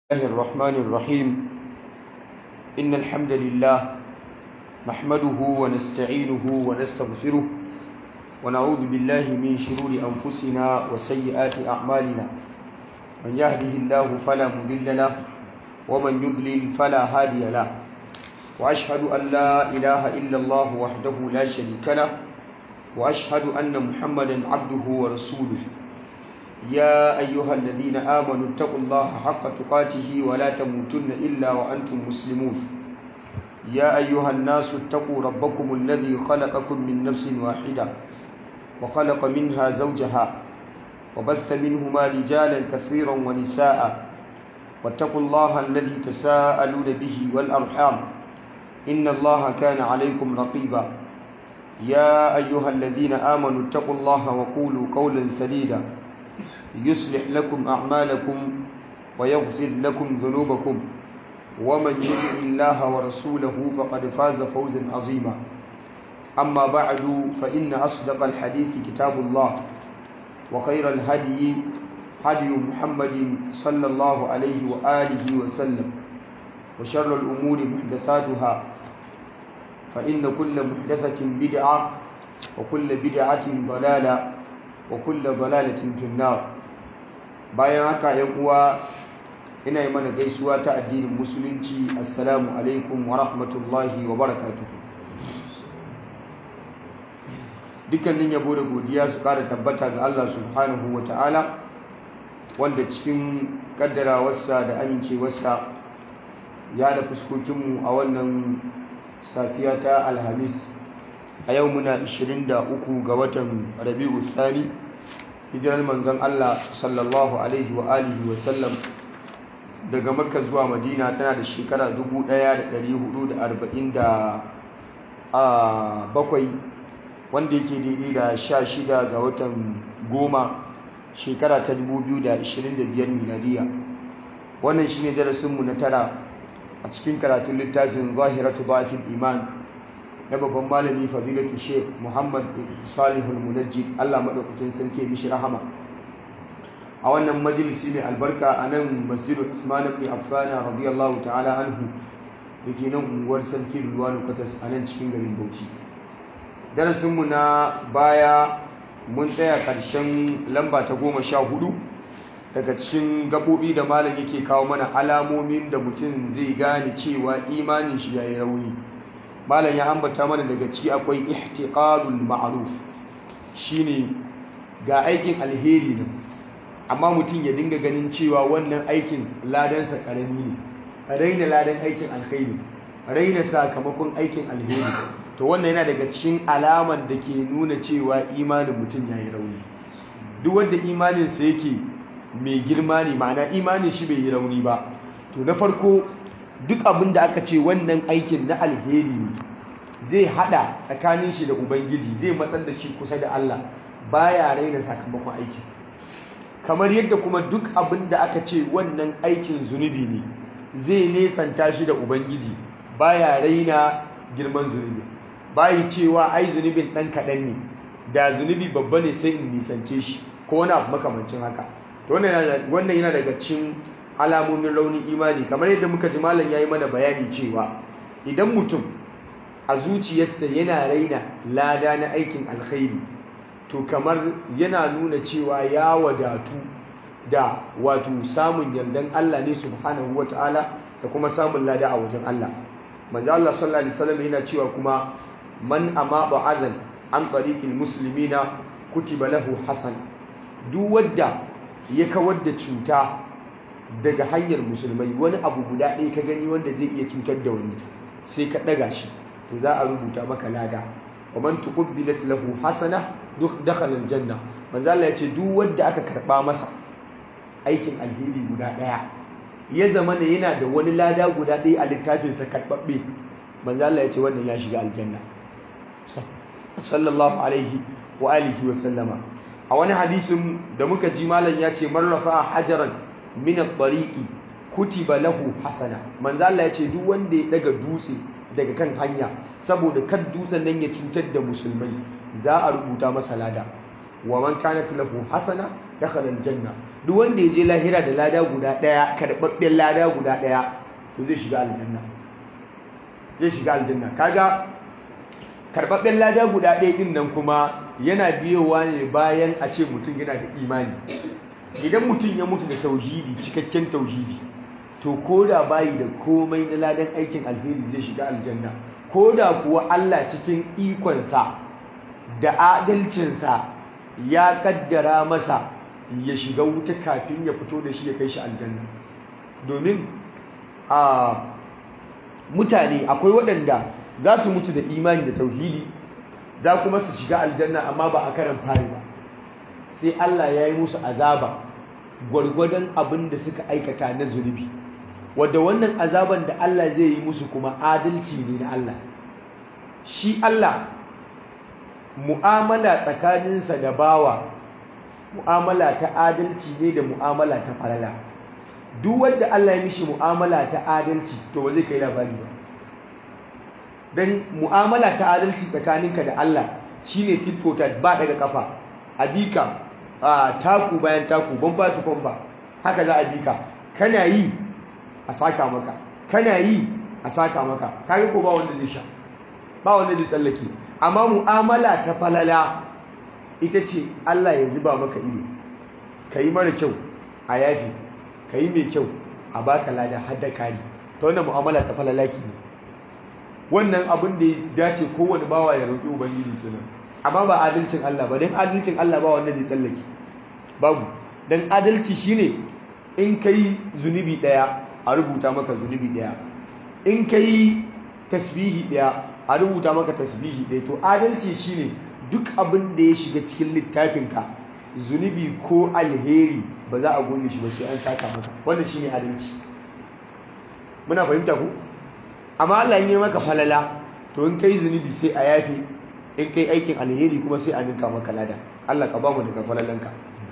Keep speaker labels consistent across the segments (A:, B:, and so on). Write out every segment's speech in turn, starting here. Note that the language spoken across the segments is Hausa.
A: الله الرحمن الرحيم إن الحمد لله نحمده ونستعينه ونستغفره ونعوذ بالله من شرور أنفسنا وسيئات أعمالنا من يهده الله فلا مضل له ومن يضلل فلا هادي له وأشهد أن لا إله إلا الله وحده لا شريك له وأشهد أن محمدا عبده ورسوله يا أيها الذين آمنوا اتقوا الله حق تقاته ولا تموتن إلا وأنتم مسلمون يا أيها الناس اتقوا ربكم الذي خلقكم من نفس واحدة وخلق منها زوجها وبث منهما رجالا كثيرا ونساء واتقوا الله الذي تساءلون به والأرحام إن الله كان عليكم رقيبا يا أيها الذين آمنوا اتقوا الله وقولوا قولا سديدا يصلح لكم أعمالكم ويغفر لكم ذنوبكم ومن يطع الله ورسوله فقد فاز فوزا عظيما أما بعد فإن أصدق الحديث كتاب الله وخير الهدي هدي محمد صلى الله عليه وآله وسلم وشر الأمور محدثاتها فإن كل محدثة بدعة وكل بدعة ضلالة وكل ضلالة في النار bayan haka yan uwa ina yi mana gaisuwa ta addinin musulunci assalamu alaikum wa rahmatullahi wa barakatuhu dukkanin yabo da godiya su kara tabbata ga Allah subhanahu wa ta'ala wanda cikin kaddarawarsa da amincewarsa ya da fuskokinmu a wannan safiya ta alhamis a yau muna 23 ga watan rabi'u thani hijirar manzon Allah sallallahu alaihi wa alihi wa sallam daga makka zuwa madina tana da shekara 1447 wanda yake daidai da 16 ga watan goma shekara ta 2025 miladiya wannan shine darasinmu na tara a cikin karatun littafin zahiratu ba'fil iman na babban malami fadilatu sheikh muhammad salihul munajjid allah maɗaukakin sarki mishi rahama a wannan majalisi mai albarka a nan masjidu usman ibn affan radiyallahu ta'ala anhu da ke nan unguwar sarki ruwanu kwatas a nan cikin garin bauchi darasinmu na baya mun tsaya ƙarshen lamba ta goma sha hudu daga cikin gaɓoɓi da malam yake kawo mana alamomin da mutum zai gane cewa imanin shi ya yi rauni malam ya ambata mana daga ciki akwai ihtiqalul ma'ruf shine ga aikin alheri ne amma mutum ya dinga ganin cewa wannan aikin ladansa karami ne raina ladan aikin alheri raina sakamakon aikin alheri to wannan yana daga cikin alaman da ke nuna cewa imanin mutum ya yi rauni duk wanda imaninsa yake mai girma ne ma'ana imanin shi bai yi rauni ba to na farko duk abin da aka ce wannan aikin na alheri ne zai hada tsakanin shi da ubangiji zai matsar da shi kusa da Allah baya raina sakamakon aikin kamar yadda kuma duk abin da aka ce wannan aikin zunubi ne zai nesanta shi da ubangiji baya raina girman zunubi bayi cewa ai zunubin dan kaɗan ne da zunubi babba ne sai in nisance shi ko wani abu makamancin haka wannan yana daga cikin alamomin raunin imani kamar yadda muka ji malam yayi mana bayani cewa idan mutum a zuciyarsa yana raina lada na aikin alkhairi to kamar yana nuna cewa ya wadatu da wato samun yardan Allah ne subhanahu wataala da kuma samun lada a wajen Allah manzo Allah sallallahu alaihi wasallam yana cewa kuma man amaba azan an tariqil muslimina kutiba lahu hasan duk wanda ya kawar da cuta daga hanyar musulmai wani abu guda ɗaya ka gani wanda zai iya cutar da wani sai ka ɗaga shi to za a rubuta maka lada wa man tuqbilat lahu hasana duk dakhala aljanna manzo Allah ya ce duk wanda aka karba masa aikin alheri guda ɗaya ya zama ne yana da wani lada guda ɗaya a littafin sa karbabbe manzo Allah ya ce wannan ya shiga aljanna sallallahu alaihi wa alihi wa sallama a wani hadisin da muka ji malam ya ce marrafa hajaran min at-tariqi kutiba lahu hasana manzo Allah ya ce duk wanda ya daga dutse daga kan hanya saboda kan dutsen nan ya cutar da musulmai za a rubuta masa lada wa man kanat lahu hasana dakhala al-janna duk wanda ya je lahira da lada guda ɗaya karɓaɓɓen lada guda ɗaya to zai shiga aljanna zai shiga aljanna kaga karɓaɓɓen lada guda ɗaya ɗin nan kuma yana biyowa ne bayan a ce mutum yana da imani idan mutum ya mutu da tauhidi cikakken tauhidi to ko da bayi da komai na ladan aikin alheri zai shiga aljanna ko da kuwa Allah cikin ikonsa da adalcinsa ya kaddara masa ya shiga wuta kafin ya fito da shi ya kai shi aljanna domin a mutane akwai waɗanda za su mutu da imani da tauhidi za kuma su shiga aljanna amma ba a karan fari ba sai Allah ya yi musu azaba gwargwadon abin da suka aikata na zunubi wadda wannan azaban da Allah zai yi musu kuma adalci ne na Allah shi Allah mu'amala tsakaninsa da bawa mu'amala ta adalci ne da mu'amala ta falala duk wanda Allah ya mishi mu'amala ta adalci to ba zai kai labari ba dan mu'amala ta adalci tsakaninka da Allah shine tit for tat ba daga kafa a bika a taku bayan taku bamba to bamba haka za a bika kana yi a saka maka kana yi a saka maka kaga ko ba wanda zai sha ba wanda zai tsallake amma mu'amala ta falala ita ce Allah ya zuba maka ido yi mara kyau a yafi yi mai kyau a baka lada har da kari ta wannan mu'amala ta falala ke ne wannan abin da ya dace kowane bawa ya roƙi ubangiji kenan amma ba adalcin Allah ba dan adalcin Allah ba wanda zai tsallake babu dan adalci shine in kai zunubi daya a rubuta maka zunubi daya in kai tasbihi daya a rubuta maka tasbihi daya to adalci shine duk abin da ya shiga cikin littafinka zunubi ko alheri ba za a goge shi ba sai an saka maka wannan shine adalci muna fahimta ku amma Allah ya maka falala to in kai zunubi sai a yafe in kai aikin alheri kuma sai a ninka maka lada Allah ka ba mu daga falalanka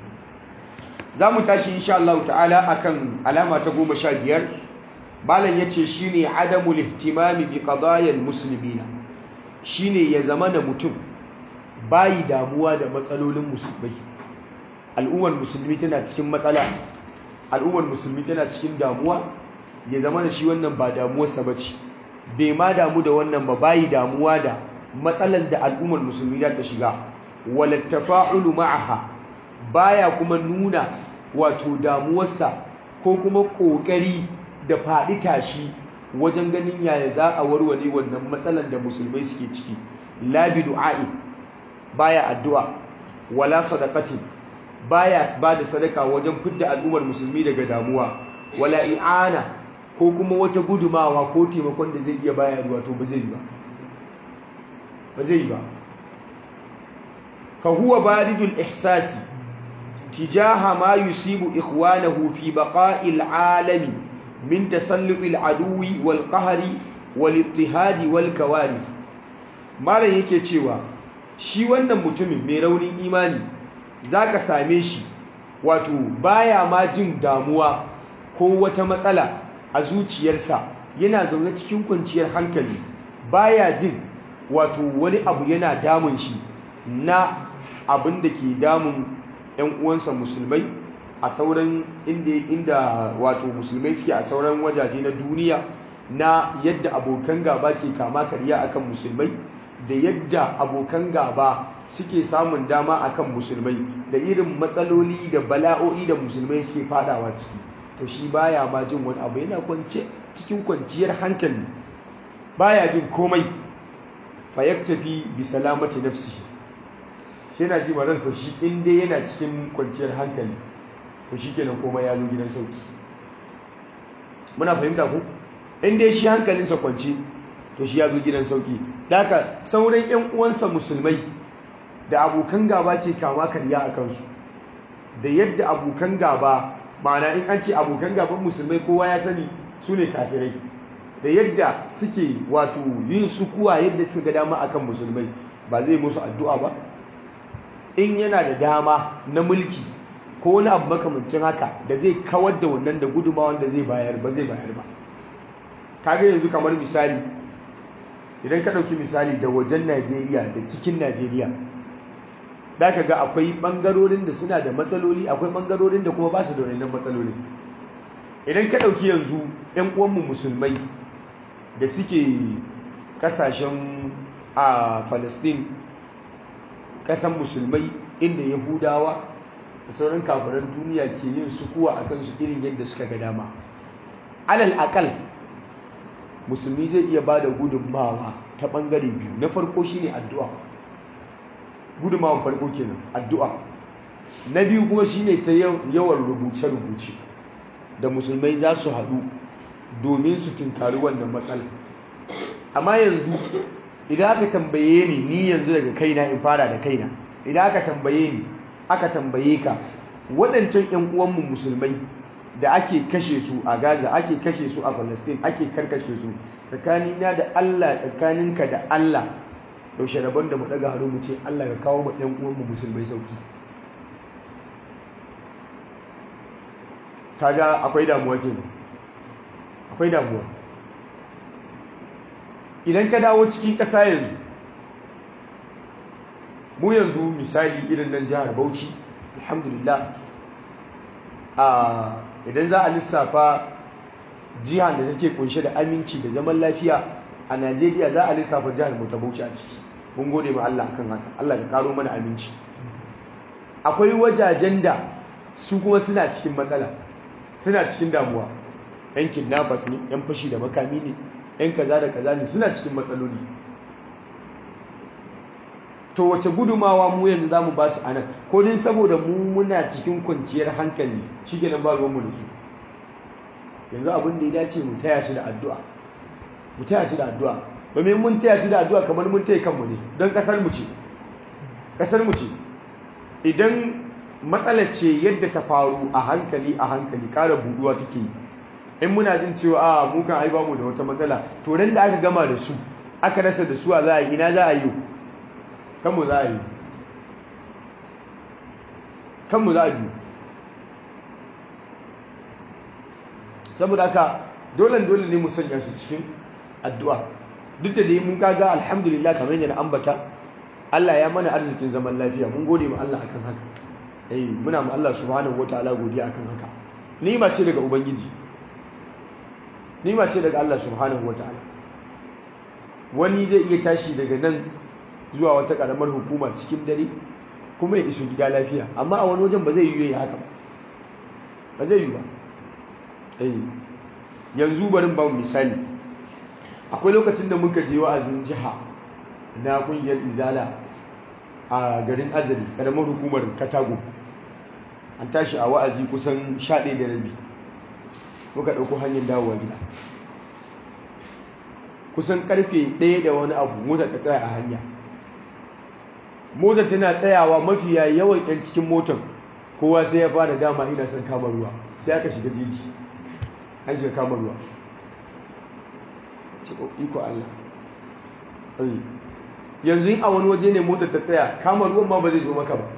A: za mu tashi insha Allah ta'ala akan alama ta goma sha biyar malam ya ce shi ne adamul ihtimami bi qadayal muslimina shi ne ya zama da mutum bayi damuwa da matsalolin musulmai al'ummar musulmi tana cikin matsala al'ummar musulmi tana cikin damuwa ya zama da shi wannan ba damuwarsa ba ce bai ma damu da wannan ba bayi damuwa da matsalar da al'ummar musulmi za ta shiga walattafa'ulu ma'aha baya kuma nuna wato damuwarsa ko kuma ƙoƙari da faɗi tashi wajen ganin yaya za a warware wannan matsalar da musulmai suke ciki labi du'a'i baya addu'a wala sadaqatin baya ba da sadaka wajen fidda al'ummar musulmi daga damuwa wala i'ana ko kuma wata gudumawa ko taimakon da zai iya bayarwa to ba zai yi ba ba zai yi ba fa huwa baridul ihsasi tijaha ma yusibu ikhwanahu fi baqa'il alami min tasalluqil aduwi wal qahri wal ittihadi wal kawarith malam yake cewa shi wannan mutumin mai raunin imani zaka same shi wato baya ma jin damuwa ko wata matsala a zuciyarsa yana zaune cikin kwanciyar hankali baya jin wato wani abu yana damun shi na abin da ke damun 'yan uwansa musulmai a sauran inda inda wato musulmai suke a sauran wajaje na duniya na yadda abokan gaba ke kama karya akan musulmai da yadda abokan gaba suke samun dama akan musulmai da irin matsaloli da bala'o'i da musulmai suke fadawa ciki to shi baya ma jin wani abu yana kwance cikin kwanciyar hankali baya jin komai fa yaktafi bi salamati nafsihi shi yana ji ransa shi in dai yana cikin kwanciyar hankali to shi kenan komai ya zo gidan sauki muna fahimta ku in dai shi hankalinsa kwance to shi ya zo gidan sauki daga sauran yan uwansa musulmai da abokan gaba ke kama karya a kansu da yadda abokan gaba ma'ana in an ce abokan gaban musulmai kowa ya sani su ne kafirai da yadda suke wato yin sukuwa yadda suka ga dama akan musulmai ba zai musu addu'a ba in yana da dama na mulki ko wani abu makamancin haka da zai kawar da wannan da gudumawan da zai bayar ba zai bayar ba kaga yanzu kamar misali idan ka ɗauki misali da wajen najeriya da cikin najeriya da ka ga akwai ɓangarorin da suna da matsaloli akwai ɓangarorin da kuma ba su da wannan matsaloli idan ka ɗauki yanzu 'yan uwanmu musulmai da suke ƙasashen a Falastin ƙasan musulmai inda Yahudawa da sauran kafiran duniya ke yin sukuwa a kansu irin yadda suka ga dama alal akal musulmi zai iya ba da gudunmawa ta ɓangare biyu na farko shine addu'a gudunmawan farko kenan addu'a na biyu kuma shine ta yawan rubuce-rubuce da musulmai za su haɗu domin su tunkari wannan matsala amma yanzu idan aka tambaye ni ni yanzu daga kaina in fara da kaina idan aka tambaye ni aka tambaye ka waɗancan 'yan uwanmu musulmai da ake kashe su a Gaza ake kashe su a Palestine ake karkashe su tsakanina da Allah tsakaninka da Allah yaushe rabon da mu daga hannu mu ce Allah ya kawo mu 'yan uwanmu musulmai sauki kaga akwai damuwa kenan akwai damuwa idan ka dawo cikin ƙasa yanzu mu yanzu misali irin nan jihar Bauchi alhamdulillah a idan za a lissafa jihar da take kunshe da aminci da zaman lafiya a Najeriya za a lissafa jihar mu ta Bauchi a ciki mun gode ma Allah akan haka Allah ka karo mana aminci akwai wajajen da su kuma suna cikin matsala suna cikin damuwa yan kidnappers ne yan fashi da makami ne yan kaza da kaza ne suna cikin matsaloli to wace gudumawa mu yanzu zamu ba su anan ko din saboda mu muna cikin kwanciyar hankali shikenan ba ruwan mu da su yanzu abin da ya dace mu taya su da addu'a mu taya su da addu'a domin mun taya su da addu'a kamar mun taya kanmu ne don kasar mu ce kasar mu ce idan matsalar ce yadda ta faru a hankali a hankali ƙara buɗuwa take yi in muna jin cewa a mu kan ai bamu da wata matsala to nan da aka gama da su aka rasa da su a za a yi ina za a yi kanmu za a yi kanmu za a yi saboda haka dole dole ne mu sanya su cikin addu'a duk da dai mun kaga alhamdulillah kamar yadda na ambata Allah ya mana arzikin zaman lafiya mun gode ma Allah akan haka eh muna ma Allah subhanahu wataala godiya akan haka ni'ima ce daga ubangiji ni'ima ce daga Allah subhanahu wataala wani zai iya tashi daga nan zuwa wata karamar hukuma cikin dare kuma ya iso gida lafiya amma a wani wajen ba zai yi haka ba zai yi ba eh yanzu barin ba misali akwai lokacin da muka je wa'azin jiha na kungiyar izala a garin azali karamar hukumar katago an tashi a wa'azi kusan 11 da rabi muka ɗauko hanyar dawowa gida kusan karfe ɗaya da wani abu mota ta tsaya a hanya mota tana tsayawa mafiya yawan 'yan cikin motar kowa sai ya fara dama ina son kama ruwa sai aka shiga jeji an shiga kama ruwa ce iko Allah yanzu a wani waje ne motar ta tsaya kama ruwan ma ba zai zo maka ba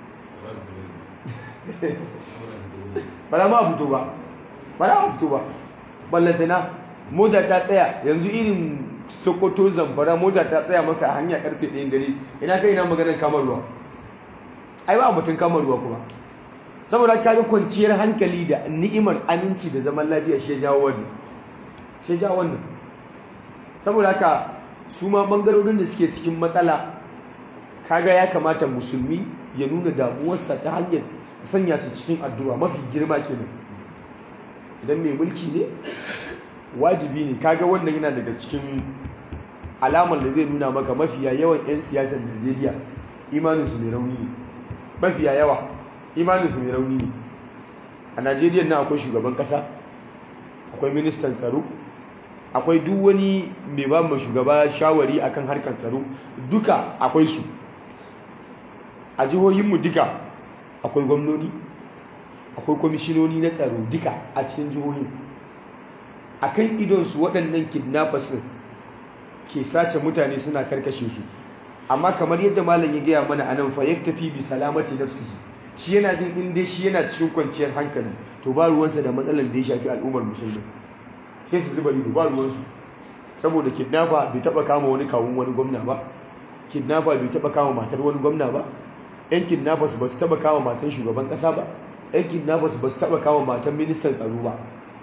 A: ba za ma fito ba ba za ma fito ba ballantana mota ta tsaya yanzu irin sokoto zamfara mota ta tsaya maka a hanya karfe ɗayan dare ina kai ina maganar kama ruwa ai ba mutum kama ruwa kuma saboda ka ga kwanciyar hankali da ni'imar aminci da zaman lafiya shi ya jawo wannan shi ya jawo wannan saboda haka su ma bangarorin da suke cikin matsala kaga ya kamata musulmi ya nuna damuwarsa ta hanyar sanya su cikin addu'a mafi girma kenan idan mai mulki ne wajibi ne kaga wannan yana daga cikin alamar da zai nuna maka mafiya yawan 'yan siyasar najeriya imaninsu mai rauni ne mafiya yawa imaninsu mai rauni ne a najeriya na akwai shugaban kasa akwai ministan tsaro akwai duk wani mai ba mu shugaba shawari akan harkar tsaro duka akwai su a jihohinmu duka akwai gwamnoni akwai kwamishinoni na tsaro duka a cikin jihohin a kan idonsu waɗannan kidnappers ɗin ke sace mutane suna karkashe su amma kamar yadda malam ya gaya mana anan fa tafi bi salamati nafsihi shi yana jin in dai shi yana cikin kwanciyar hankali to ba ruwansa da matsalar da ya shafi al'ummar musulmi sai su zuba ido ba ruwansu saboda kidnapper bai taba kama wani kawun wani gwamna ba kidnapper bai taba kama matar wani gwamna ba yan kidnappers ba su taba kama matan shugaban kasa ba yan kidnappers ba su taba kama matan ministan tsaro ba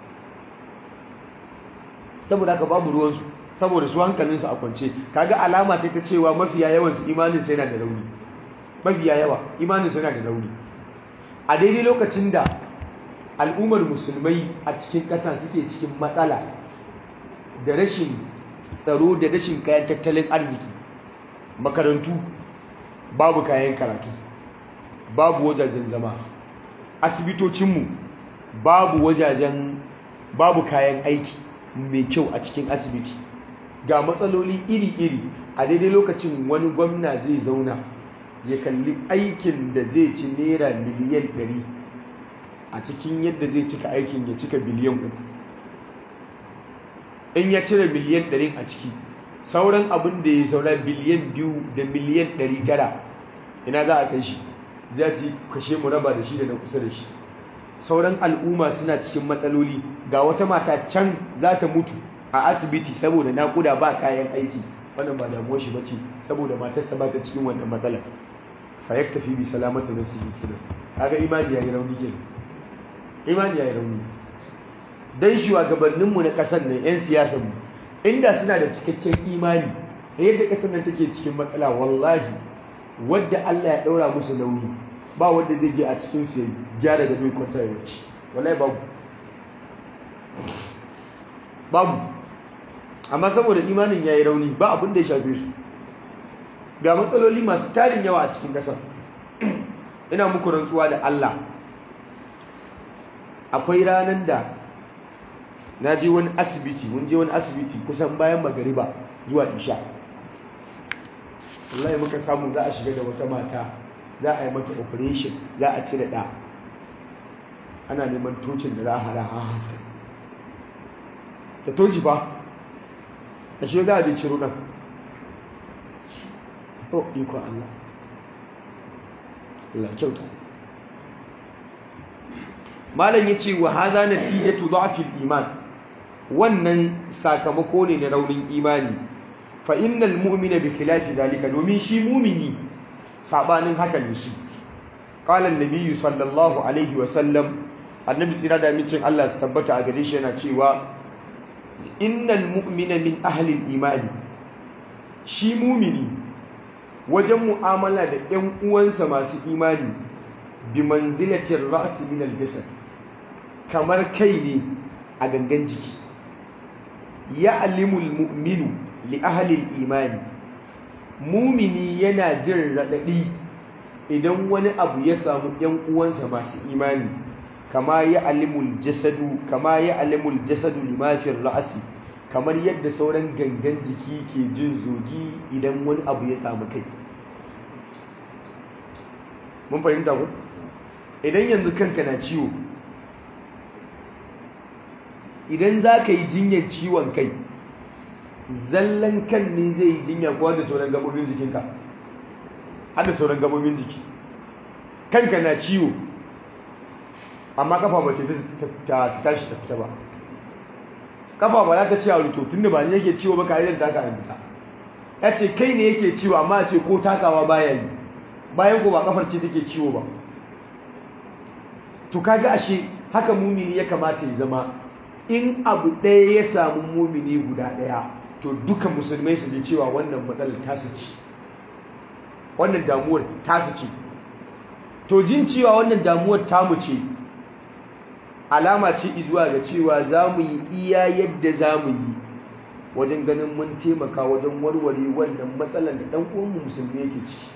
A: saboda haka babu ruwansu saboda su hankalinsu a kwance kaga alama ce ta cewa mafiya yawan su imanin su yana da rauni mafiya yawa imanin su yana da rauni a daidai lokacin da al'ummar musulmai a cikin ƙasa suke cikin matsala da rashin tsaro da rashin kayan tattalin arziki makarantu babu kayan karatu babu wajajen zama asibitocinmu babu wajajen babu kayan aiki mai kyau a cikin asibiti ga matsaloli iri-iri a daidai lokacin wani gwamna zai zauna ya kalli aikin da zai ci naira miliyan 100 a cikin yadda zai cika aikin ya cika biliyan uku in ya cire miliyan 100 a ciki sauran abin da ya saura biliyan biyu da miliyan 900 ina za a kai shi za su kashe mu raba da shi da na kusa da shi sauran al'umma suna cikin matsaloli ga wata mata can za ta mutu a asibiti saboda naƙuda ba kayan aiki wannan ba damuwar shi bace saboda matarsa ba ta cikin wannan matsalar fa yaktafi bi salamati nafsihi kenan kaga imani yayi rauni kenan imani yayi rauni dan shugabannin mu na kasar nan yan siyasar mu inda suna da cikakken imani yadda kasar nan take cikin matsala wallahi wadda Allah ya daura musu nauyi ba wanda zai je a cikin su ya gyara gado kwanta ya wuce wallahi babu babu amma saboda imanin yayi rauni ba abin da ya shafe su ga matsaloli masu tarin yawa a cikin ƙasar ina muku rantsuwa da Allah akwai ranar da na je wani asibiti mun je wani asibiti kusan bayan magariba zuwa isha wallahi muka samu za a shiga da wata mata za a yi mata operation za a cire ɗa ana neman tocin da za a hada a haska da toci ba a shi za a je ciro ɗan oh iko Allah Allah kyauta malam yace wa hadha natijatu dha'fil iman wannan sakamako ne na raunin imani fa innal mu'mina bi khilafi dalika domin shi mu'mini sabanin hakan ne shi qala an-nabiy sallallahu alaihi wa sallam annabi tsira da mincin Allah su tabbata a gare shi yana cewa innal mu'mina min ahli al-imani shi mu'mini wajen mu'amala da ‘yan uwansa masu imani bi manzilatin ra'asi min aljasad kamar kai ne a gangan jiki ya alimul mu'minu li ahalil imani mumini yana jin raɗaɗi idan wani abu ya samu ‘yan uwansa masu imani kama ya alimul jasadu kama ya alimul jasadu limafin ra'asi kamar yadda sauran gangan jiki ke jin zogi idan wani abu ya samu kai mun fahimta ku idan yanzu kanka na ciwo idan za ka yi jinyar ciwon kai zallan kan ne zai yi jinya kuwa da sauran gabobin jikinka har da sauran gabobin jiki kanka na ciwo amma kafa ba ta tashi ta fita ba kafa ba za ta ce a rito tun da ba ne yake ciwo ba ka yi da taka a fita ya ce kai ne yake ciwo amma ce ko takawa baya yi bayan ko ba kafar ce take ciwo ba to kaga ashe haka mumini ya kamata ya zama in abu ɗaya ya samu mumini guda ɗaya to duka musulmai su ji cewa wannan matsalar tasu ce wannan damuwar tasu ce to jin cewa wannan damuwar tamu ce alama ce izuwa ga cewa za mu yi iya yadda za mu yi wajen ganin mun taimaka wajen warware wannan matsalar da ɗan uwanmu musulmi yake ciki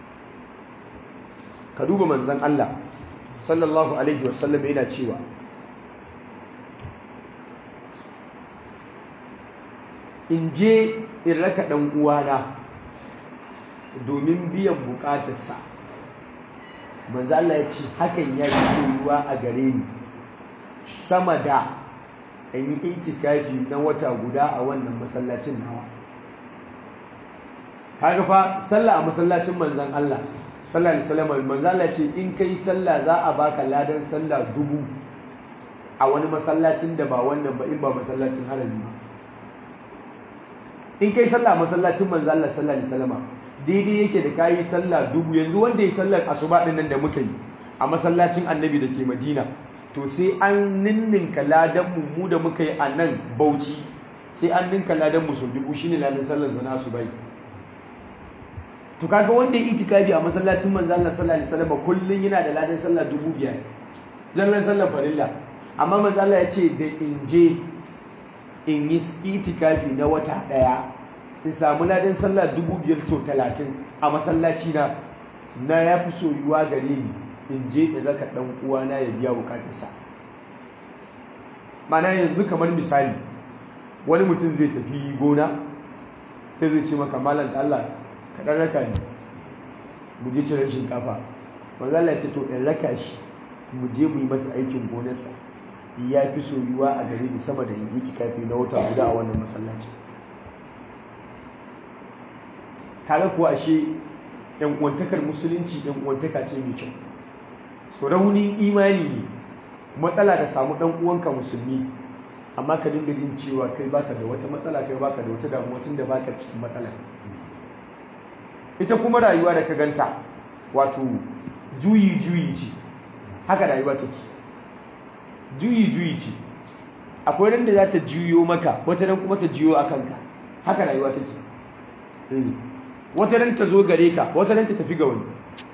A: ka duba manzan Allah sallallahu alaihi wasallam yana cewa in je in raka ɗan uwana domin biyan bukatarsa manzo Allah ya ce hakan ya yi soyuwa a gare ni sama da in yi itikafi na wata guda a wannan masallacin nawa kaga fa sallah a masallacin manzon Allah sallallahu alaihi wasallam manzo Allah ce in kai sallah za a baka ladan sallah dubu a wani masallacin da ba wannan ba in ba masallacin harami ba in kai sallah masallacin manzo Allah sallallahu alaihi wasallam daidai yake da kayi sallah dubu yanzu wanda ya sallar asuba din nan da muka yi a masallacin annabi da ke madina to sai an ninninka ladan mu mu da muka yi a nan bauchi sai an ninka ladan mu sau dubu shine ladan sallar zana asuba to kaga wanda ya itikafi a masallacin manzo Allah sallallahu alaihi wasallam kullun yana da ladan sallah dubu biyar zallan sallar farilla amma manzo Allah ya ce da in je in yi itikafi na wata daya in samu ladan sallah dubu biyar sau talatin a masallaci na na ya fi soyuwa gare ni in je in raka dan uwana ya biya bukatarsa mana yanzu kamar misali wani mutum zai tafi gona sai zai ce maka malam Allah ka dan raka ni mu je cire shinkafa manzo Allah ya ce to in raka shi mu je mu yi masa aikin gonarsa ya fi soyuwa a gare ni sama da in yi tikafi na wata guda a wannan masallaci kaga kuwa ashe yan uwantakar musulunci yan uwantaka ce mai kyau so raunin imani ne matsala da samu dan uwanka musulmi amma ka dinga jin cewa kai baka da wata matsala kai baka da wata damuwa tunda baka cikin matsala ita kuma rayuwa da ka ganta wato juyi juyi ce haka rayuwa take juyi juyi ce akwai ran da za ta juyo maka wata ran kuma ta juyo a kanka haka rayuwa take wata ran ta zo gare ka wata ran ta tafi ga wani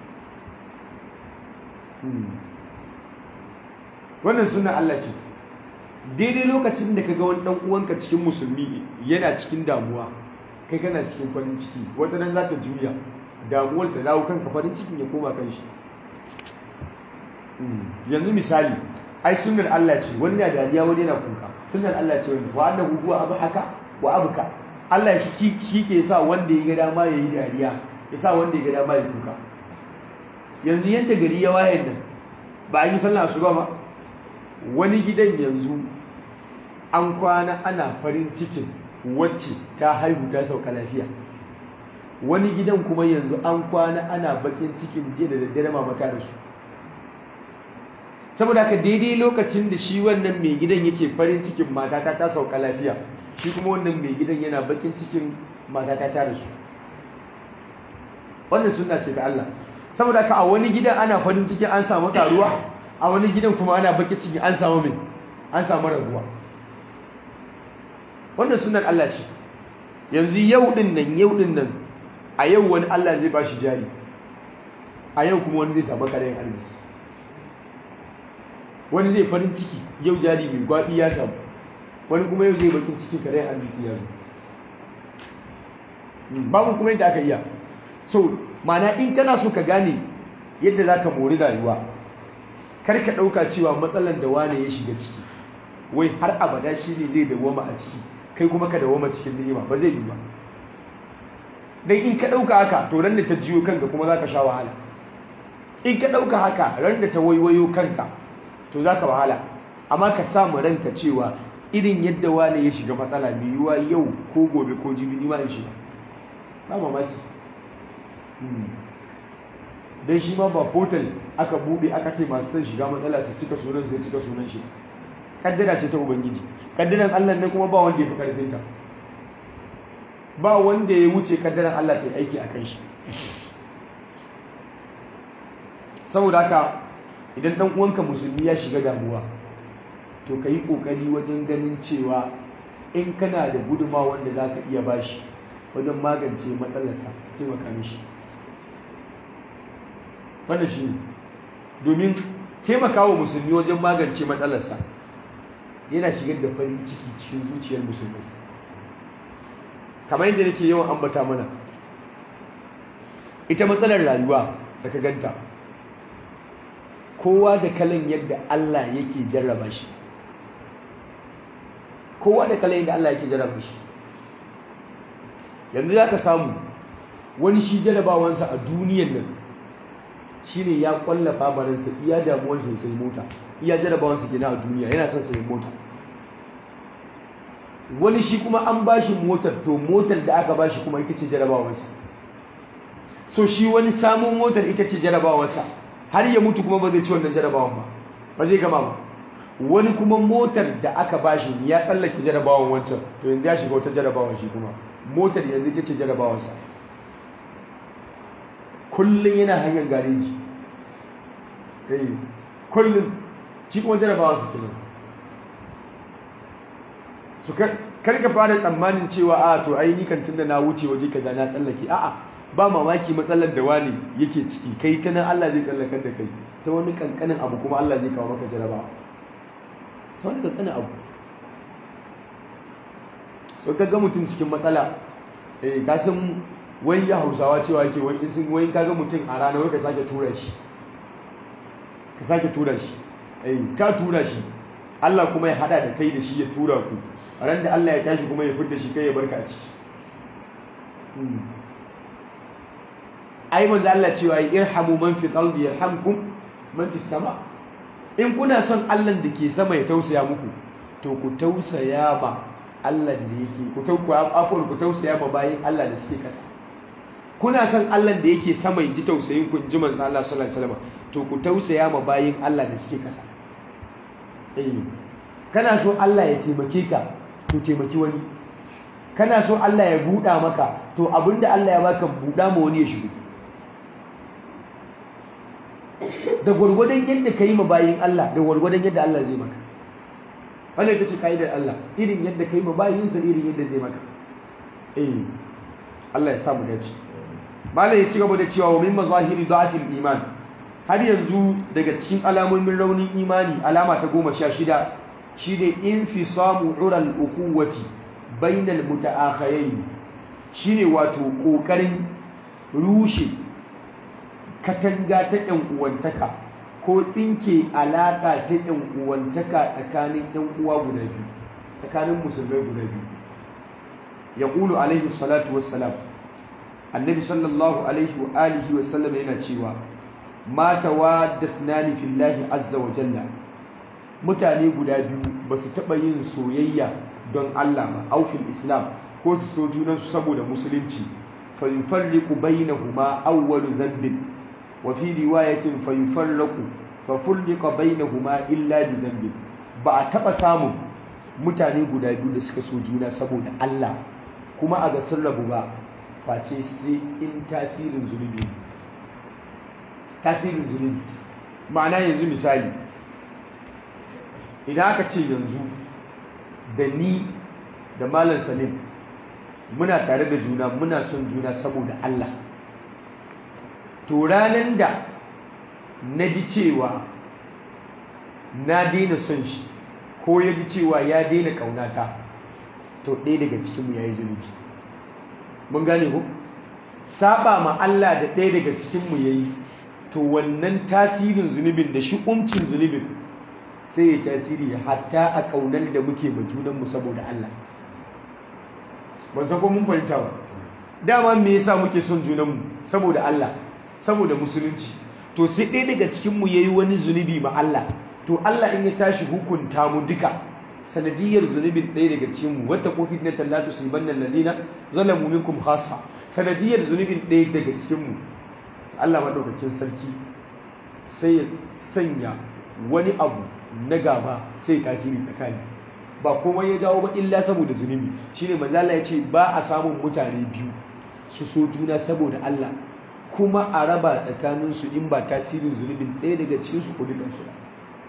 A: wannan suna Allah ce daidai lokacin da ka ga wani dan uwanka cikin musulmi yana cikin damuwa kai kana cikin farin ciki wata ran za ta juya damuwar ta dawo kanka farin cikin ya koma kan shi yanzu misali ai sunnar Allah ce wani na dariya wani yana kuka sunnar Allah ce wani wa annahu huwa abhaka wa abka Allah shi shi ke sa wanda ya ga dama ya yi dariya ya sa wanda ya ga dama ya kuka yanzu yadda gari ya waye nan ba an yi sallah asuba ba wani gidan yanzu an kwana ana farin cikin wacce ta haihu ta sauka lafiya wani gidan kuma yanzu an kwana ana bakin cikin jiya da daddare mamata da su saboda haka daidai lokacin da shi wannan mai gidan yake farin cikin matata ta sauka lafiya shi kuma wannan mai gidan yana bakin cikin matata ta da su wannan suna ce ta Allah saboda haka a wani gidan ana farin cikin an samu karuwa a wani gidan kuma ana bakin cikin an samu mai an samu rabuwa wannan sunan Allah ce yanzu yau din nan yau din nan a yau wani Allah zai ba shi jari a yau kuma wani zai samu karayin arziki wani zai farin ciki yau jari mai gwaɓi ya samu wani kuma yau zai bakin cikin karayin arziki ya zo babu kuma yadda aka iya so mana in kana so ka gane yadda za ka mori rayuwa kar ka ɗauka cewa matsalar da wane ya shiga ciki wai har abada shi ne zai dawoma a ciki kai kuma ka dawoma cikin ni'ima ba zai yi ba dan in ka ɗauka haka to ran da ta jiyo kanka kuma za ka sha wahala in ka ɗauka haka ran da ta waiwayo kanka to za ka wahala amma ka samu ranka cewa irin yadda wane ya shiga matsala mai yiwuwa yau ko gobe ko jibi ni ma in shiga ba mamaki dan shi ma ba portal aka buɗe aka ce masu son shiga matsala su cika sunan sai cika sunan shi kaddara ce ta ubangiji kaddaran Allah ne kuma ba wanda ya fi karfin ta ba wanda ya wuce kaddaran Allah ta yi aiki a kan shi saboda haka idan dan uwanka musulmi ya shiga damuwa to ka yi ƙoƙari wajen ganin cewa in kana da guduma wanda za ka iya bashi wajen magance matsalarsa taimaka mishi wannan shi ne domin taimaka wa musulmi wajen magance matsalarsa yana shigar da farin ciki cikin zuciyar musulmi kamar yadda nake yawan ambata mana ita matsalar rayuwa da ka ganta kowa da kalan yadda Allah yake jarraba shi kowa da kalan yadda Allah yake jarraba shi yanzu za ka samu wani shi jarrabawansa a duniyan nan shine ya kwallafa baransa iya damuwarsa sai mota iya jarrabawansa gina a duniya yana son sai mota wani shi kuma an bashi motar to motar da aka bashi kuma ita ce jarrabawarsa so shi wani samun motar ita ce jarrabawarsa har ya mutu kuma ba zai ci wannan jarrabawan ba ba zai gama ba wani kuma motar da aka bashi ya tsallake jarrabawan wancan to yanzu ya shiga wata jarrabawan shi kuma motar yanzu ita ce jarrabawarsa kullum yana hanyar gareji eh kullum shi kuma jarabawa su kenan su karka fara tsammanin cewa a to ai ni kan tunda na wuce waje kaza na tsallake a'a ba mamaki matsalar da wani yake ciki kai ta nan Allah zai tsallakar da kai ta wani kankanin abu kuma Allah zai kawo maka jarabawa ta wani kankanin abu so ka ga mutum cikin matsala eh ka san wai ya hausawa cewa yake wai sun wai ka ga mutum a rana wai ka sake tura shi ka sake tura shi eh ka tura shi Allah kuma ya hada da kai da shi ya tura ku ran da Allah ya tashi kuma ya fidda shi kai ya barka a ciki ai manzo Allah cewa irhamu man fi ardi yarhamkum man fi sama in kuna son Allah da ke sama ya tausaya muku to ku tausaya ma Allah da yake ku tauku afur ku tausaya ma bayin Allah da suke kasa kuna son Allah da yake sama ya ji tausayin ku ji manzo Allah sallallahu alaihi wasallam to ku tausaya ma bayin Allah da suke kasa eh kana so Allah ya taimake ka to taimaki wani kana so Allah ya buɗa maka to abinda Allah ya baka buɗa ma wani ya shigo da gwargwadon yadda ka yi ma bayin Allah da gwargwadon yadda Allah zai maka wanda ita ce ka'idar Allah irin yadda ka yi ma bayinsa irin yadda zai maka eh Allah ya samu dace malam ya ci gaba da cewa wa min mazahiri da'atil iman har yanzu daga cikin alamomin raunin imani alama ta goma sha shida shine infisamu ural ukhuwati bainal mutaakhayayn shine wato kokarin rushe katanga ta ‘yan uwantaka ko tsinke alaƙa ta ‘yan uwantaka tsakanin ‘yan uwa guda biyu tsakanin musulmai guda biyu ya ƙulu alaihi salatu wassalam annabi sallallahu alaihi wa alihi wa sallam yana cewa mata wa dafnani fillahi azza wa jalla mutane guda biyu ba su taɓa yin soyayya don Allah ba aufin islam ko su so junansu saboda musulunci fa yufarriqu bainahuma awwalu dhanbin وفي رواية فيفرق ففرق بينهما إلا بذنب ba a taɓa samun mutane guda biyu da suka so juna saboda Allah kuma a ga sun rabu ba face sai in tasirin zunubi tasirin zunubi ma'ana yanzu misali idan aka ce yanzu da ni da malam salim muna tare da juna muna son juna saboda Allah to ranar da na ji cewa na daina son shi ko ya ji cewa ya daina ƙaunata to ɗaya daga cikinmu ya yi zunubi mun gane ku saba ma Allah da ɗaya daga cikinmu ya yi to wannan tasirin zunubin da shi umcin zunubin sai ya tasiri hatta a ƙaunar da muke ma junanmu saboda Allah ban san ko mun fahimta ba dama me yasa muke son junanmu saboda Allah saboda musulunci to sai ɗaya daga cikinmu ya yi wani zunubi ma Allah to Allah in ya tashi hukunta mu duka sanadiyar zunubin ɗaya daga cikinmu wata kofi na tallatu su ban nan ladina zalamu minkum khassa sanadiyar zunubin ɗaya daga cikinmu Allah maɗaukakin sarki sai ya sanya wani abu na gaba sai tasiri tsakani ba komai ya jawo ba illa saboda zunubi shine manzo Allah ya ce ba a samun mutane biyu su so juna saboda Allah kuma a raba tsakaninsu in ba tasirin zunubin ɗaya daga cikinsu ko dukansu ba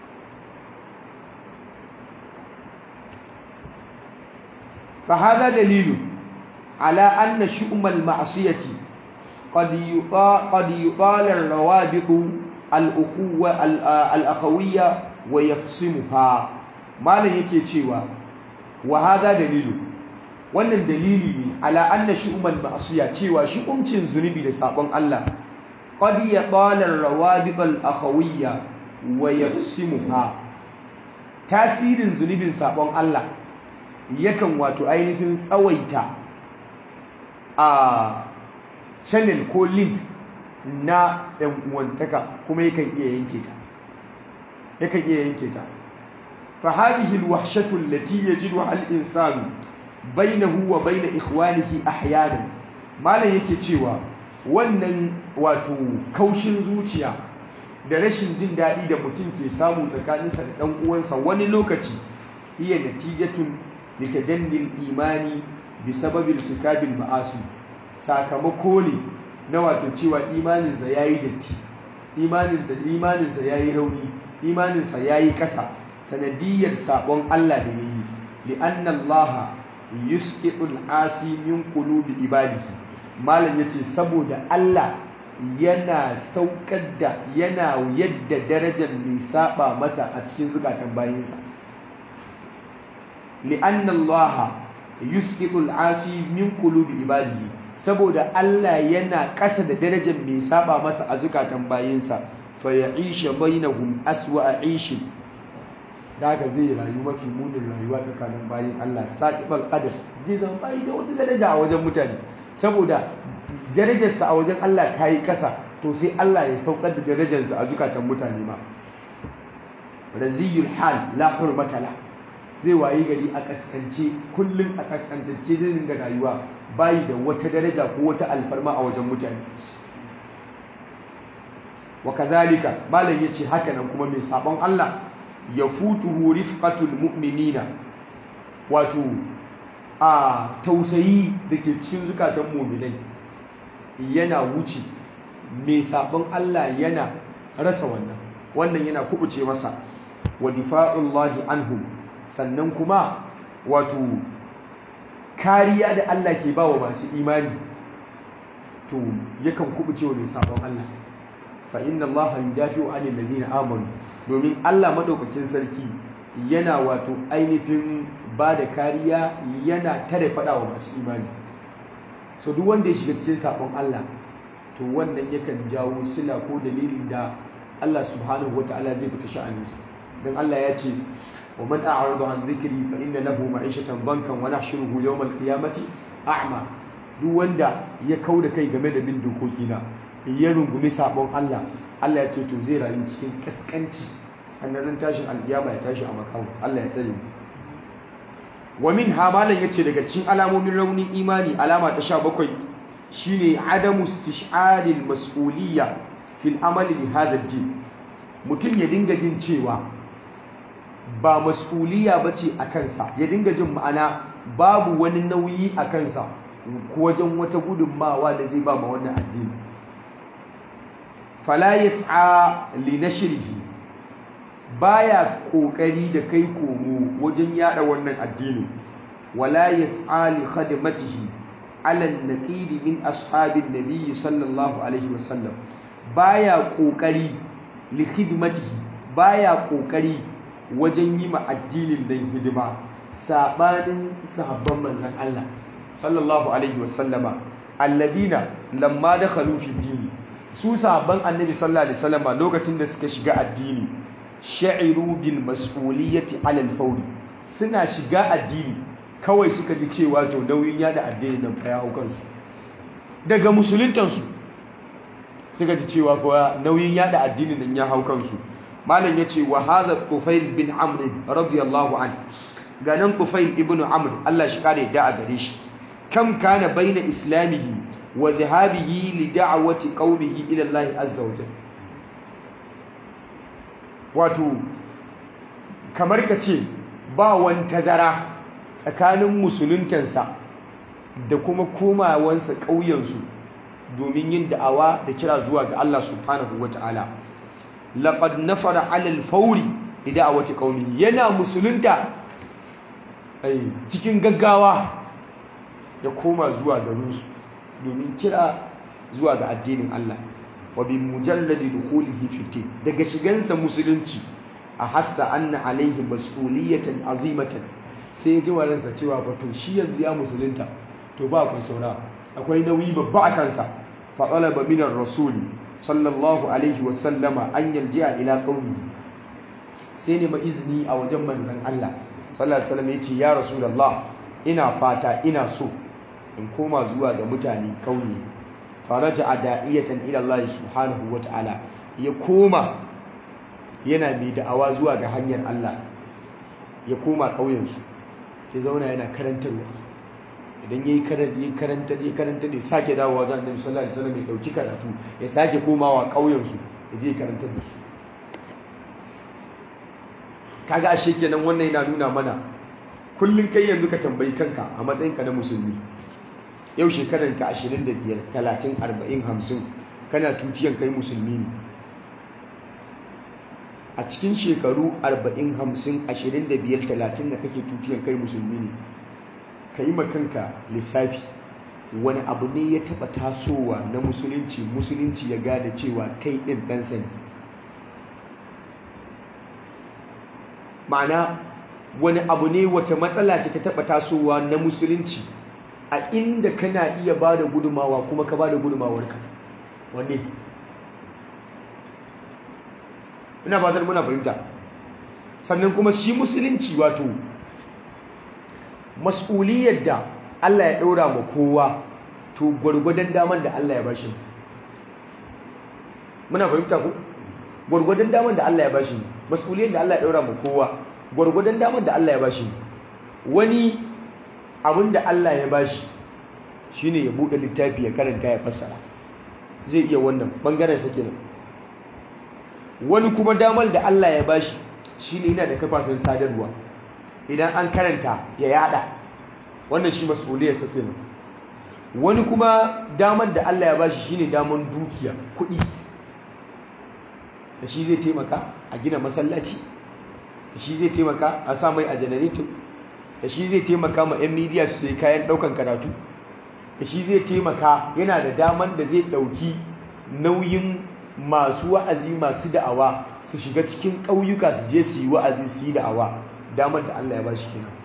A: فهذا دليل على أن شؤم المعصية قد قد يطال الروابط الأخوة الأخوية ويقسمها ما لا yake cewa وهذا دليل wannan dalili ne ala anna shu'umal ma'siya cewa shu'umcin zunubi da sabon Allah qad yaqala ar-rawabit al-akhawiyya wa yaqsimuha tasirin zunubin sabon Allah yakan wato ainihin tsawaita a channel ko link na ɗan uwantaka kuma yakan iya yanke ta yakan iya yanke ta fa hadhihi al-wahshatu allati yajiduha al-insanu bainahu wa baina ikhwanihi ahyanan malam yake cewa wannan wato kaushin zuciya da rashin jin daɗi da mutum ke samu tsakaninsa da ɗan uwansa wani lokaci iya natijatun litadannil imani bi sababil tikabil ma'asi sakamako ne na wato cewa imaninsa ya yi datti imaninsa ya yi rauni imaninsa ya yi ƙasa sanadiyar sabon Allah da ya yi li'anna Allah yusqitul asi min qulubi ibadihi malam yace saboda Allah yana saukar da yana yadda darajar mai saba masa a cikin zukatan bayinsa li'anna Allah yusqitul asi min qulubi ibadihi saboda Allah yana ƙasa da darajar mai saba masa a zukatan bayinsa fa ya'isha bainahum aswa aishi daga zai rayu mafi munin rayuwa tsakanin bayin Allah saqibal qadar zai zama bai da wata daraja a wajen mutane saboda darajarsa a wajen Allah ta yi ƙasa to sai Allah ya saukar da darajarsa a zukatan mutane ma raziyul hal la hurmata la zai wayi gari a kaskance kullum a kaskantacce zai da rayuwa bayi da wata daraja ko wata alfarma a wajen mutane wa kazalika malam yace haka nan kuma mai sabon Allah ya futu rifqatul mu'minina wato a tausayi da ke cikin zukatan mu'minai yana wuce mai sabon Allah yana rasa wannan wannan yana kubuce masa wa difa'ullahi anhum sannan kuma wato kariya da Allah ke ba wa masu imani to yakan kubuce wa mai sabon Allah fa inna Allah yudafi'u 'anil ladina amanu domin Allah madaukakin sarki yana wato ainihin ba da kariya yana tare fada wa masu imani so duk wanda ya shiga cikin sabon Allah to wannan yakan jawo sila ko dalilin da Allah subhanahu wataala zai fita sha'aninsa dan Allah ya ce wa man a'rada an dhikri fa inna lahu ma'ishatan dankan wa nahshuruhu yawm al-qiyamati a'ma duk wanda ya kauda kai game da bin dokokina ya rungumi sabon Allah Allah ya ce to zai rayu cikin kaskanci sannan tashin alkiyama ya tashi a makamu Allah ya tsare mu wa min hamalan yace daga cikin alamomin raunin imani alama ta 17 shine adamu istish'aril mas'uliyya fil amali bi hadha din mutum ya dinga jin cewa ba mas'uliyya bace a kansa ya dinga jin ma'ana babu wani nauyi a kansa wajen wata gudunmawa da zai ba ma wannan addini fala yas'a li nashrihi baya kokari da kai komo wajen yada wannan addini wala yas'a li khadmatihi ala an-naqid min ashabin nabiy sallallahu alaihi wasallam baya kokari li khidmatihi baya kokari wajen yi ma addinin dan hidima sabanin sahabban manzon Allah sallallahu alaihi wasallama alladina lamma dakhalu fi dini su sahabban annabi sallallahu alaihi wasallama lokacin da suka shiga addini sha'iru bil mas'uliyyati ala al suna shiga addini kawai suka ji cewa to nauyin yada addini nan fa ya hau kansu daga musuluntansu suka ji cewa kuwa nauyin yada addini nan ya hau kansu malam yace wa hadha tufail bin amr radiyallahu an ganan tufail ibnu amr Allah shi kare da a gare shi kam kana baina islamihi wa dhahabihi li da'wati qaumihi ila Allah azza wa jalla wato kamar ka ce ba wani tazara tsakanin musuluntansa da kuma komawansa ƙauyensu domin yin da'awa da kira zuwa ga Allah subhanahu wa ta'ala laqad nafara 'ala al-fawri li da'wati qaumihi yana musulunta ai cikin gaggawa ya koma zuwa garinsu domin kira zuwa ga addinin Allah wa bi mujalladi dukhulihi fi din daga shigansa musulunci a hassa anna alaihi mas'uliyatan azimatan sai ya ji waransa cewa ba to shi yanzu ya musulunta to ba ku saura akwai nauyi babba a kansa fa talaba min ar-rasul sallallahu alaihi wa sallama an yalji'a ila qaumihi sai ne ma izini a wajen manzon Allah sallallahu alaihi wasallam yace ya rasulullah ina fata ina so in koma zuwa ga mutane kauye faraja da'iyatan ila Allah subhanahu wa ta'ala ya koma yana mai da'awa zuwa ga hanyar Allah ya koma ƙauyensu ya zauna yana karantarwa idan yayi karanta yayi karanta yayi karanta ne sake dawowa wajen Annabi sallallahu alaihi wasallam ya dauki karatu ya sake komawa ƙauyensu ya je karantar da su kaga ashe kenan wannan yana nuna mana kullun kai yanzu ka tambayi kanka a matsayinka na musulmi yau shekaranka 25 30 40 50 kana tutiyan kai musulmi ne a cikin shekaru 40 50 25 30 da kake tutiyan kai musulmi ne ka yi makanka lissafi wani abu ne ya taba tasowa na musulunci musulunci ya gada cewa kai ɗin ɗansa ne ma'ana wani abu ne wata matsala ce ta taba tasowa na musulunci a inda kana iya ba da gudumawa kuma ka ba da gudumawarka wanne ina fatar muna fahimta sannan kuma shi musulunci wato mas'uliyar da Allah ya ɗora ma kowa to gwargwadon daman da Allah ya bashi muna fahimta ku gwargwadon daman da Allah ya bashi mas'uliyar da Allah ya ɗora ma kowa gwargwadon daman da Allah ya bashi wani abin da Allah ya bashi shine ya buɗe littafi ya karanta ya fassara zai iya wannan bangaren sa kenan wani kuma damar da Allah ya bashi shine yana da kafafen sadarwa idan an karanta ya yada wannan shi mas'uliyarsa kenan wani kuma damar da Allah ya bashi shine damar dukiya kuɗi da shi zai taimaka a gina masallaci da shi zai taimaka a sa mai a janareto da shi zai taimaka ma 'yan midiya su sai kayan ɗaukan karatu da shi zai taimaka yana da damar da zai ɗauki nauyin masu wa'azi masu da'awa su shiga cikin ƙauyuka su je su yi wa'azi su yi da'awa damar da Allah ya ba shi kenan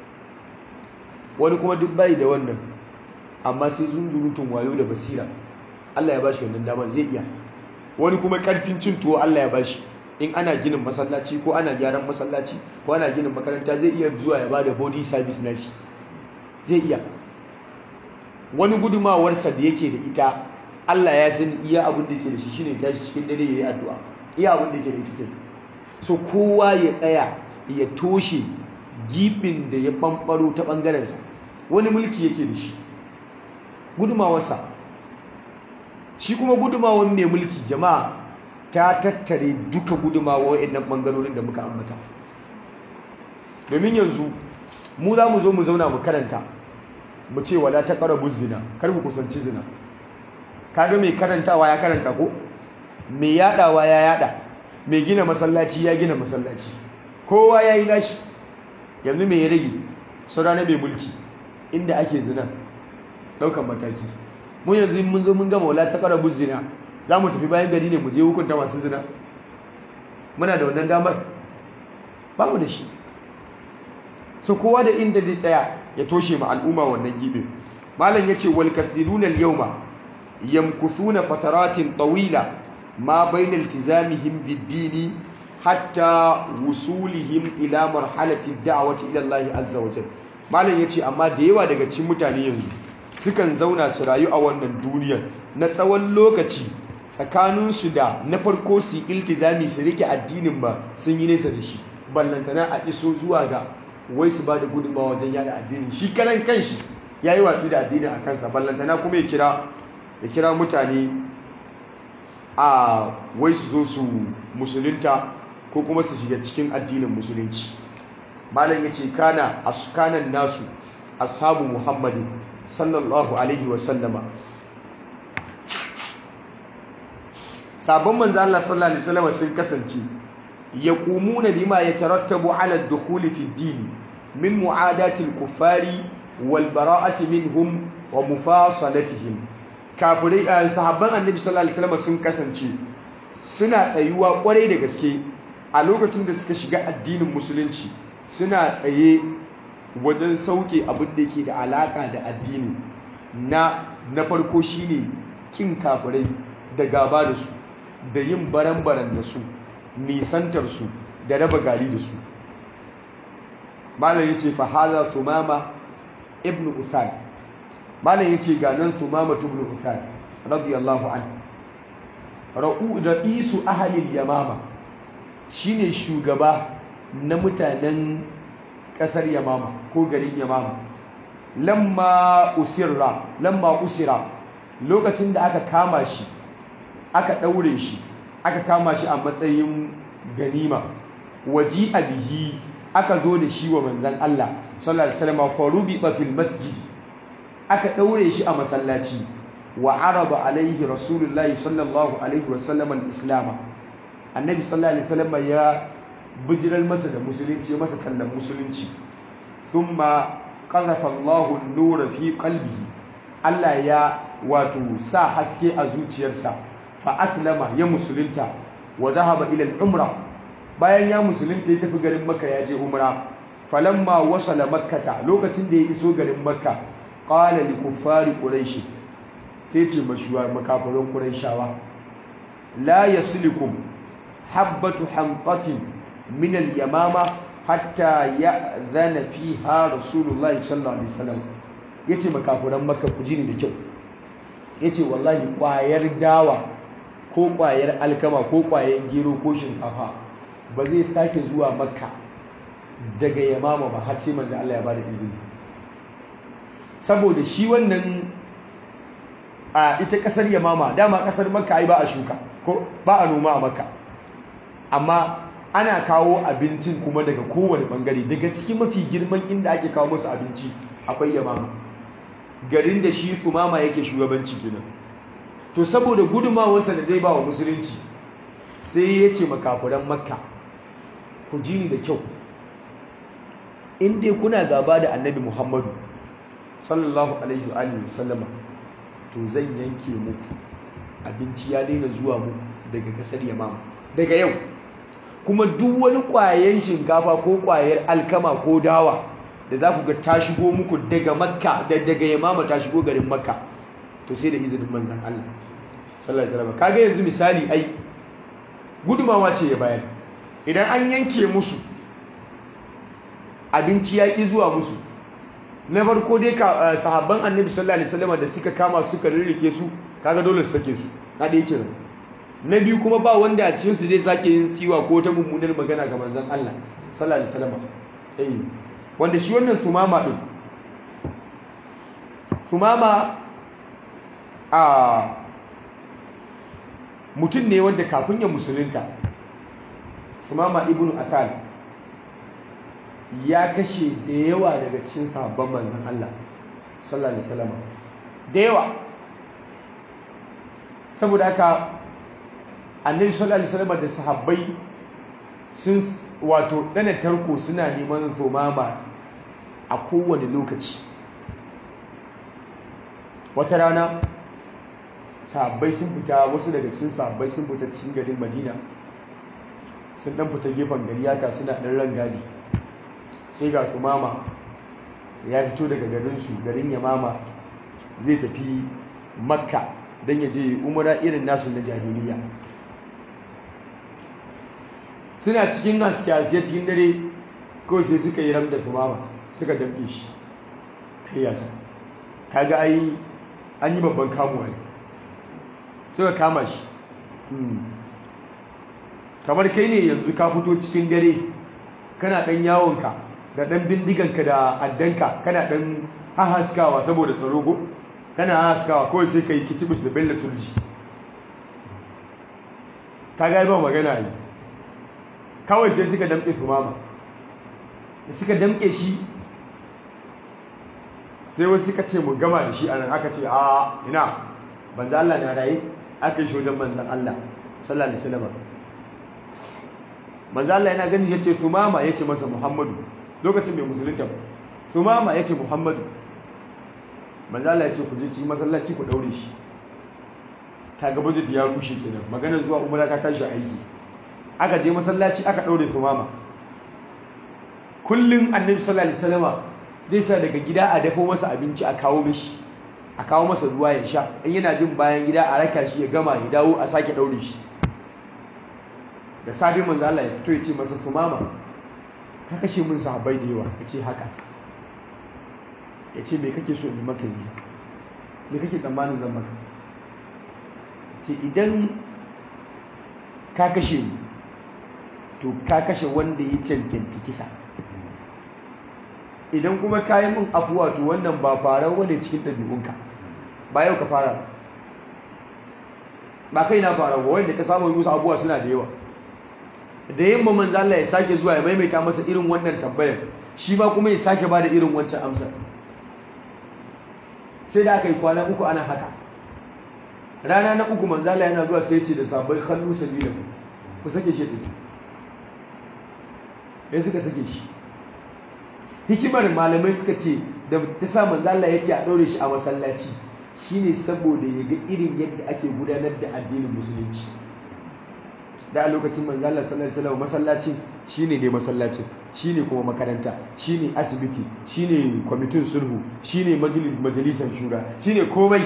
A: wani kuma duk bai da wannan amma sai zunzurutun wayo da basira Allah ya ba shi wannan damar zai iya wani kuma karfin cin tuwo Allah ya ba shi in ana ginin masallaci ko ana gyaran masallaci ko ana ginin makaranta zai iya zuwa ya bada body service na shi zai iya wani gudumawarsa da yake da ita Allah ya san iya abin da ke da shi shine tashi cikin dare yayi addu'a iya abin da ke da ita so kowa ya tsaya ya toshe gibin da ya ɓamɓaro ta ɓangarensa wani mulki yake da shi gudumawarsa shi kuma gudumawar mai mulki jama'a ta tattare duka gudumawar waɗannan ɓangarorin da muka ambata domin yanzu mu za mu zo mu zauna mu karanta mu ce wala ta ƙarabu zina kar ku kusanci zina kaga mai karantawa ya karanta ko mai yaɗawa ya yaɗa mai gina masallaci ya gina masallaci kowa ya yi nashi yanzu mai ya rage saura na mai mulki inda ake zina ɗaukan mataki mun yanzu mun zo mun gama wala ta ƙara zina za mu tafi bayan gari ne mu je hukunta masu zina muna da wannan damar ba mu da shi so kowa da inda zai tsaya ya toshe ma al'umma wannan gibin malam ya ce wal kathiruna al-yawma yamkuthuna fataratin tawila ma bayna iltizamihim bid-dini hatta wusulihim ila marhalati da'wati ila Allah azza wa jalla malam yace amma da yawa daga cikin mutane yanzu sukan zauna su rayu a wannan duniyar na tsawon lokaci tsakanin su da na farko su iltizami su rike addinin ba sun yi nesa da shi ballantana a iso zuwa ga wai su ba da gudunmawa wajen yada addinin shi karan kanshi ya yi watsi da addinin a kansa ballantana kuma ya kira ya kira mutane a wai su zo su musulunta ko kuma su shiga cikin addinin musulunci malam yace kana askanan nasu ashabu muhammadin sallallahu alaihi wa sallama sabon manzo Allah sallallahu alaihi wasallam sun kasance yaqumuna bima yatarattabu ala ad-dukhul fi ad-din min mu'adati al-kuffari wal bara'ati minhum wa mufasalatihim kafirai sahabban annabi sallallahu alaihi wasallam sun kasance suna tsayuwa kwarai da gaske a lokacin da suka shiga addinin musulunci suna tsaye wajen sauke abin da ke da alaka da addini na na farko shine kin kafirai da gaba da su da yin baran-baran da su nisantar su da raba gari da su malam yace fa hadha thumama ibn uthal malam yace ga nan thumama ibn uthal radiyallahu anhu ra'u ra'isu ahli yamama shine shugaba na mutanen kasar yamama ko garin yamama lamma usirra lamma usira lokacin da aka kama shi aka daure shi aka kama shi a matsayin ganima waji bihi aka zo da shi wa manzan Allah sallallahu alaihi wasallam farubi fil masjid aka ɗaure shi a masallaci wa araba alaihi rasulullahi sallallahu alaihi wasallam al-islam annabi sallallahu alaihi wasallam ya bijirar masa da musulunci masa kallon musulunci thumma qadhafa Allahu an-nura fi qalbihi Allah ya wato sa haske a zuciyarsa fa aslama ya musulunta wa dhahaba ila al-umra bayan ya musulunta ya tafi garin makka ya je umra falamma wasala makkata lokacin da ya iso garin makka qala li kuffari quraish sai ce mashuwar makafirin quraishawa la yaslikum habbatu hamqatin min al-yamama hatta ya'dhana fiha rasulullahi sallallahu alaihi wasallam yace makafiran makka ku ji ni da kyau yace wallahi kwayar dawa ko kwayar alkama ko kwayar gero ko shinkafa ba zai sake zuwa makka daga yamama ba har sai manzo Allah ya bada izini saboda shi wannan a ita kasar yamama dama kasar makka ai ba a shuka ko ba a noma a makka amma ana kawo abincin kuma daga kowane bangare daga cikin mafi girman inda ake kawo musu abinci akwai yamama garin da shi sumama yake shugabanci kenan to saboda gudumawarsa da zai ba wa musulunci sai ya ce makafuran makka ku ji ni da kyau in dai kuna gaba da annabi muhammadu sallallahu alaihi wa sallama to zan yanke muku abinci ya daina zuwa muku daga kasar yamama daga yau kuma duk wani ƙwayen shinkafa ko ƙwayar alkama ko dawa da za ku ga ta shigo muku daga makka da daga yamama ta shigo garin makka to sai da izinin manzan Allah sallallahu alaihi wasallam kaga yanzu misali ai gudumawa ce ya bayar idan an yanke musu abinci ya ƙi zuwa musu na farko dai ka sahabban annabi sallallahu alaihi wasallam da suka kama suka rirrike su kaga dole su sake su na da yake na biyu kuma ba wanda a cikin su zai sake yin tsiwa ko ta mummunar magana ga manzon Allah sallallahu alaihi wasallam eh wanda shi wannan sumama din sumama a mutum ne wanda kafin ya musulunta sumama ibnu asal ya kashe da yawa daga cikin sahabban manzon Allah sallallahu alaihi wasallam da yawa saboda haka annabi sallallahu alaihi wasallam da sahabbai sun wato dana tarko suna neman zomama a kowane lokaci wata rana sahabbai sun fita wasu daga cikin sahabbai sun fita cikin garin Madina sun dan fita gefen gari haka suna dan rangadi sai ga tumama ya fito daga garinsu garin yamama zai tafi makka don ya je umara irin nasu na jahiliya suna cikin haske cikin dare kawai sai suka yi ramda tumama suka damke shi kai yasa kaga ai an yi babban kamuwa ne suka kama shi kamar kai ne yanzu ka fito cikin dare kana ɗan yawonka da ɗan bindiganka da addanka kana ɗan hahaskawa saboda tsaro ko kana hahaskawa kawai sai ka yi kitibus da bella turji ka ga ba magana yi kawai sai suka damƙe tumama da suka damƙe shi sai wasu suka ce mu gama da shi a nan aka ce a ina banza Allah na raye aka yi shi wajen manzan Allah sallallahu alaihi wasallam manzo Allah yana gani yace Tumama yace masa Muhammadu lokacin bai musulunta ba Tumama yace Muhammadu manzo Allah yace ku je cikin masallaci ku daure shi kaga budget ya rushe kenan maganar zuwa umara ta tashi aiki aka je masallaci aka daure Tumama kullun Annabi sallallahu alaihi wasallama zai sa daga gida a dafo masa abinci a kawo mishi a kawo masa ruwa ya sha in yana jin bayan gida a raka shi ya gama ya dawo a sake daure shi da safe manzo Allah ya fito ya ce masa tumama ka kashe min sahabbai da yawa ya ce haka ya ce me kake so in maka yanzu me kake tsammanin zan maka ce idan ka kashe ni to ka kashe wanda ya cancanci kisa idan kuma ka yi min afuwa to wannan ba farar wani cikin ɗabi'unka ba yau ka fara ba kai na fara ba wanda ka samu musu abubuwa suna da yawa da yamma manzo Allah ya sake zuwa ya maimaita masa irin wannan tambayar shi ba kuma ya sake bada irin wancan amsa sai da aka yi kwana uku ana haka rana na uku manzala yana zuwa sai ce da sabai kallu sabila ku sake shi ɗin ya suka sake shi hikimar malamai suka ce da ta sa manzala ya ce a ɗaure shi a masallaci shine saboda ya ga irin yadda ake gudanar da addinin musulunci da a lokacin manzala sallallahu alaihi masallacin shine ne masallacin shine kuma makaranta shine asibiti shine kwamitin sulhu shine majalis majalisar shura shine komai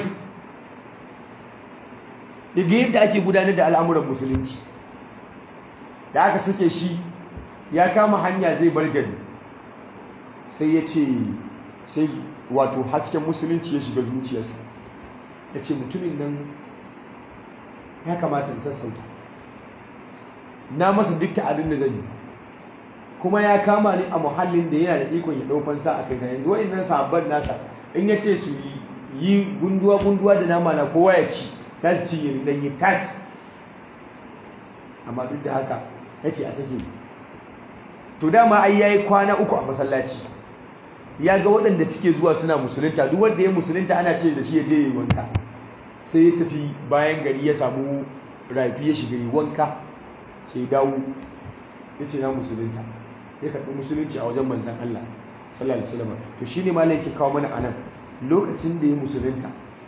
A: daga yadda ake gudanar da al'amuran musulunci da aka sake shi ya kama hanya zai bar gari sai ya ce sai wato hasken musulunci ya shiga zuciyarsa ya ce mutumin nan ya kamata in sassauta na masa duk ta'adin da zan yi kuma ya kama ni a muhallin da yana da ikon ya ɗaukan sa a kai na yanzu wa'annan sahabban nasa in ya ce su yi gunduwa gunduwa da nama na kowa ya ci za su ci yin ɗanyi tas amma duk da haka ya ce a sake to dama ai ya yi kwana uku a masallaci ya ga waɗanda suke zuwa suna musulunta duk wanda ya musulunta ana ce da shi ya je yi wanka sai ya tafi bayan gari ya samu rafi ya shiga yi wanka sai ya dawo ya ce na musulunta ya karɓi musulunci a wajen manzan Allah sallallahu alaihi wasallam to shine malai yake kawo mana anan lokacin da ya musulunta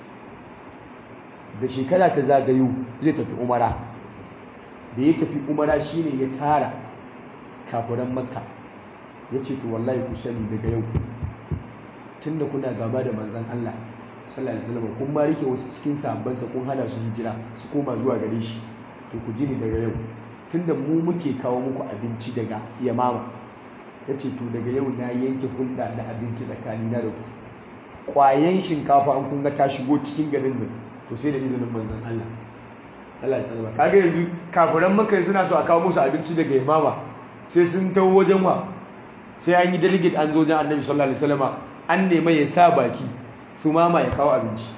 A: da shekara ta zagayo zai tafi umara da ya tafi umara shine ya tara kafuran makka ya ce to wallahi ku sani daga yau tunda kuna gaba da manzan Allah sallallahu alaihi wasallam kun ma rike wasu cikin sahabbansa kun hana su hijira su koma zuwa gare shi to ku ji ni daga yau tunda mu muke kawo muku abinci daga yamama ya ce to daga yau na yanke hulɗa da abinci tsakanina da ku ƙwayen shinkafa an kun ga ta shigo cikin garin nan to sai da izinin manzon Allah sallallahu alaihi wasallam kaga yanzu kafiran maka suna so a kawo musu abinci daga yamama sai sun tawo wajen wa sai an yi delegate an zo wajen annabi sallallahu alaihi wasallam an nema ya sa baki mama ya kawo abinci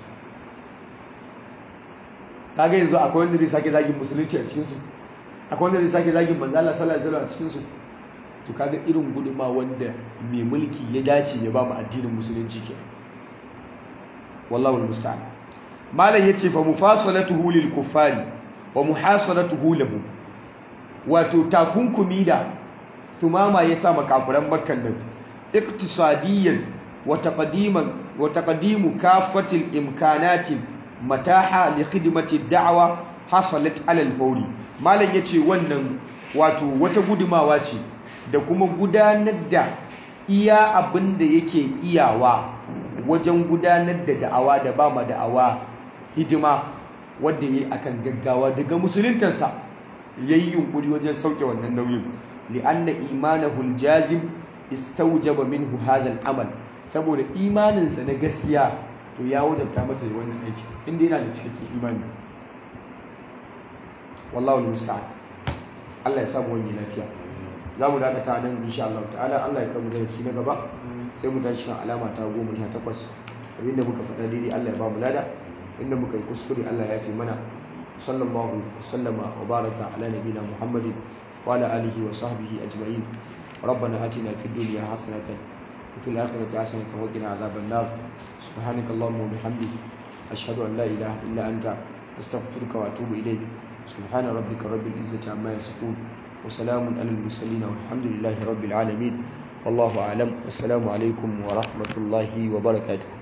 A: kaga yanzu akwai wanda zai sake zagin musulunci a cikinsu akwai wanda zai sake zagin manzo Allah sallallahu alaihi wasallam a cikinsu to kaga irin guduma wanda mai mulki ya dace ya ba mu addinin musulunci ke wallahu almusta'an malam yace fa mufasalatuhu lil kuffari wa muhasalatuhu lahu wato takunkumi da tumama ya sa makafuran makkan nan iktisadiyan wa taqdiman wa taqdimu kafatil imkanatin mataha li khidmati da'wa hasalat ala al-fawri malam yace wannan wato wata gudumawa ce da kuma gudanar da iya abin da yake iyawa wajen gudanar da da'awa da ba ma da'awa hidima wanda yayi akan gaggawa daga musuluntansa yayi yunkuri wajen sauke wannan nauyin li'anna imanahu al-jazim istawjaba minhu hadha al-amal saboda imaninsa na gaskiya to ya wajabta masa yi wannan aiki inda yana da cikakken imani wallahu musta'an Allah ya samu wani lafiya za mu dakata nan insha Allah ta'ala Allah ya kamu darasi na gaba sai mu tashi kan alama ta goma sha takwas abinda muka faɗa daidai Allah ya ba mu lada inda muka yi kuskure Allah ya fi mana sallallahu sallama wa baraka ala nabina muhammadin wa ala alihi wa sahbihi ajma'in ربنا آتنا في الدنيا حسنة وفي الآخرة حسنة وقنا عذاب النار سبحانك اللهم وبحمدك أشهد أن لا إله إلا أنت أستغفرك وأتوب إليك سبحان ربك رب العزة عما يصفون وسلام على المرسلين والحمد لله رب العالمين والله أعلم والسلام عليكم ورحمة الله وبركاته